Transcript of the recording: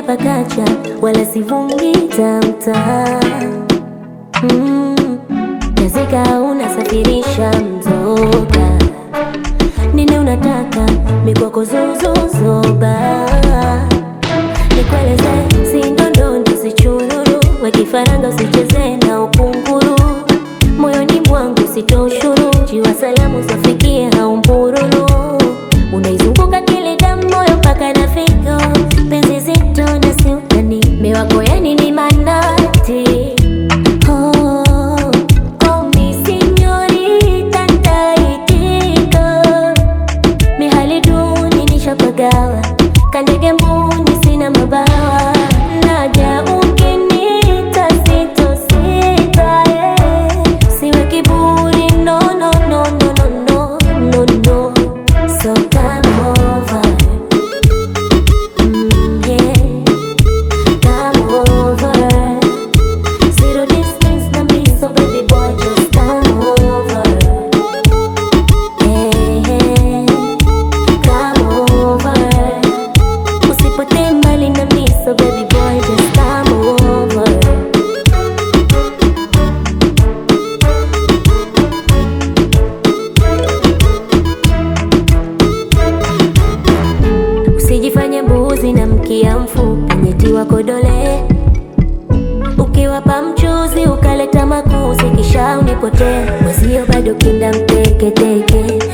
pakacha, wala sivungi tamta mm. Jazika unasafirisha mzoga, nini unataka mikwako zuzuzoba, nikueleze sindondondo sichururu, wekifaranga usicheze na ukunguru, moyoni mwangu sitoshuru, jiwa salamu zafikie haumbururu, unaizunguka kile damu moyo mpaka na figo, penzi zito na siutani, miwako yani ni manati Oh, call me señorita, nitaitika. Mihali duni nishapagawa, kandege mbuni sina mabawa. Naja ukinita sitosita, eh. Siwe kiburi, no, no, no, no, no, no, no, no. So come over. Mm, yeah. Come over. Zero distance na me, so baby boy just come over. Hey, hey, come over. Usipotee mbali na me, so baby boy just come over. Usijifanye mbuzi na mkia mfupi, nyeti wako dole Ukiwapa mchuzi ukaleta makuzi, kisha unipotee mwezio bado kinda mteketeke,